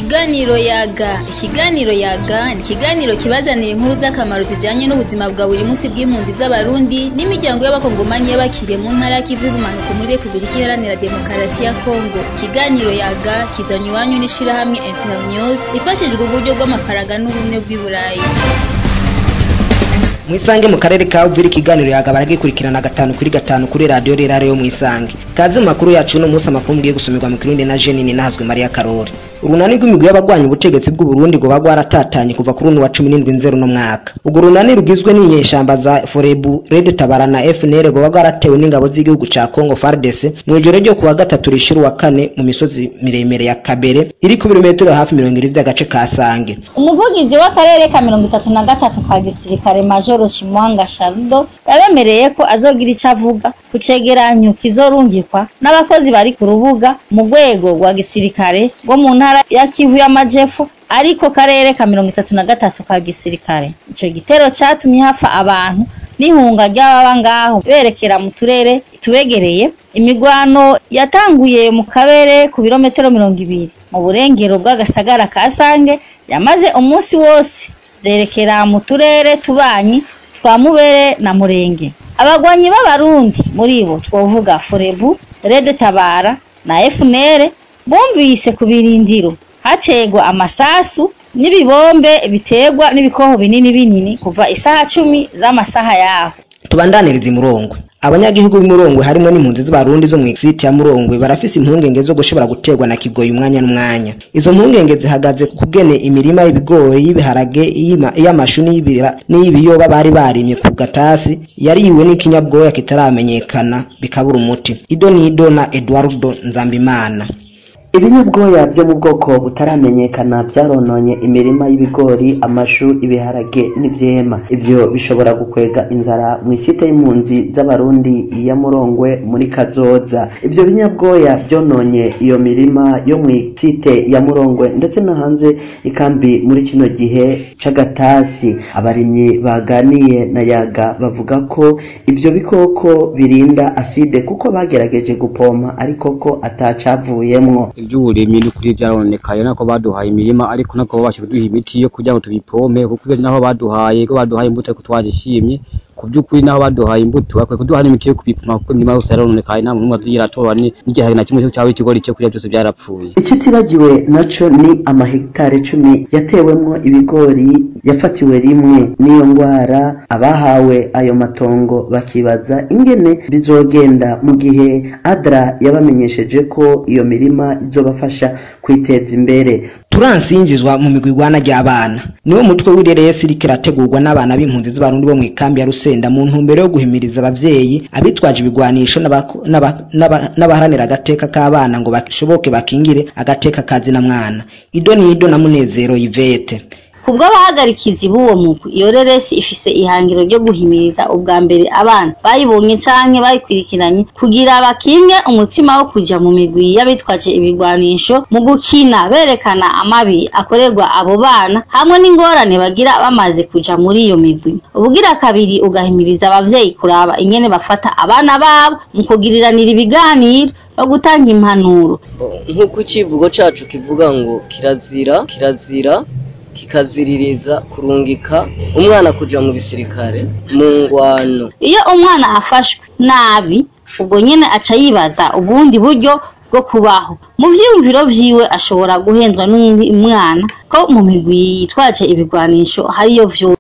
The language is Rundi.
Ikiganiro yaga ikiganiro yaga ni ikiganiro kibazanira inkuru z'akamaro zijanye n'ubuzima bwa buri munsi bw'impunzi z'abarundi n'imiryango y'abakongomanyi y'abakiriye mu ntara y'ikivu y'ubumanuko muri repubulika iharanira demokarasi ya kongo ikiganiro yaga kizanywe iwanyu n'ishirahamwe internews rifashijwe uburyo bw'amafaranga n'ubumwe bw'i burayi mwisange mu karere ka uvira ikiganiro yaga baragikurikirana gatanu kuri gatanu kuri radiyo rirare yo mwisange kaze mu makuru yacu uno munsi amakuru mugiye gusomerwa mu kirundi na jenini nahazwe mariya karori urunani rw'imigwi y'abagwanya ubutegetsi bw'uburundi ngo bagwa rwaratatanye kuva kuri uno wa cumi n'indwi nzero no mwaka urwo runani rugizwe n'inyeshamba za forebu red tabara na fnr ngo bagwa rwaratewe n'ingabo z'igihugu ca congo fardc mu ijoro ryo kuwa gatatu rishira uwa kane mu misozi miremire ya kabere iri ku birometero hafi mirongo ibiri vy'agace ka sange umuvugizi w'akarere ka mirongo itatu na gatatu ka gisirikare majoro Chimwanga Sharudo yabemereye ko azogira ico avuga ku cegeranyo kizorungikwa n'abakozi bari ku rubuga mu rwego rwa gisirikare rwo mu ntara ya Kivu y'Amajepfo ariko karere ka mirongo itatu na gatatu ka gisirikare ico gitero catumye hapfa abantu n'ihunga ry'ababa ngaho berekera mu turere tubegereye imigwano yatanguye mu kabere ku birometero mirongo ibiri mu burengero bw'agasagara ka Sange yamaze umunsi wose zerekera mu turere tubanyi twa Mubere na Murenge abagwanyi b'abarundi muri bo twovuga Forebu Red Tabara na FNL bumvise ku birindiro hategwa amasasu n'ibibombe biterwa n'ibikoho binini binini kuva isaha cumi z'amasaha yaho tubandaniriza imurongwe abanyagihugu b'imurongwe harimo n'impunzi z'abarundi zo mu site ya murongwe barafise impungenge zo gushobora guterwa na kigoyi umwanya n'umwanya izo mpungenge zihagaze ku kugene imirima y'ibigori y'ibiharage iy'amashu n'iyibiyoba bari barimye ku gatasi yariwe n'ikinyabwoya kitaramenyekana bikabura umuti ido nido na eduardo nzambimana ibinyabwoya byo mu bwoko butaramenyekana byarononye imirima y'ibigori amashu ibiharage n'ivyema ivyo bishobora gukwega inzara mu isite y'impunzi z'abarundi ya murongwe muri kazoza ivyo binyabwoya byononye iyo mirima yo mu isite ya murongwe ndetse no hanze ikambi muri kino gihe c'agatasi abarimyi baganiye na yaga bavuga ko ivyo bikoko birinda aside kuko bagerageje gupompa ariko ko atacavuyemwo iby'uburimyi n'ukuri byaronekaye nako baduhaye imirima ariko nako babasha kuduha imiti yo kugira ngo tubipompe kuko naho baduhaye ko baduhaye imbuto ariko twazishimye ku by'ukuri naho baduhaye imbuto bakwiye kuduha n'imiti yo kubipima kuko imirima yose yaronekaye nta muntu n'umwe azigira atora n'igihe na kimwe cyaba ikigori cyo kurya byose byarapfuye ikitibagiwe naco ni amahegitari cumi yatewemwo ibigori yafatiwe rimwe n'iyo ngwara abahawe ayo matongo bakibaza ingene bizogenda mu gihe adra yabamenyesheje ko iyo mirima izobafasha kwiteza imbere turansinzizwa mu migwi igwana ry'abana niwo mutwe w'ireresi iriko irategurwa n'abana b'impunzi z'abarundi bo mu ikambi ya rusenda mu ntumbero yo guhimiriza abavyeyi abitwaje ibigwanisho n'abaharanira agateka k'abana ngo bashoboke bakingire agateka kazina mwana ido ni ido na munezero yivete kubwo abahagarikizi b'uwo mugwi iyo reresi ifise ihangiro ryo guhimiriza ubwa mbere abana bayibonye canke bayikurikiranye kugira bakinge umutima wo kuja mu migwi y'abitwaje ibigwanisho mu gukina berekana amabi akorerwa abo bana hamwe n'ingorane bagira bamaze kuja muri iyo migwi ubugira kabiri ugahimiriza abavyeyi kuraba ingene bafata abana babo mu kugiriranira ibiganiro no gutanga impanuro nk'uko icivugo cacu kivuga ngo kirazira kirazira kikaziririza kurungika umwana kuja mu gisirikare mu ngwano iyo umwana afashwe nabi ubwo nyene aca yibaza ubundi buryo bwo kubaho mu vyiyumviro vyiwe ashobora guhendwa n'umwana ko mu migwi yitwaje ibigwanisho hariyo vyo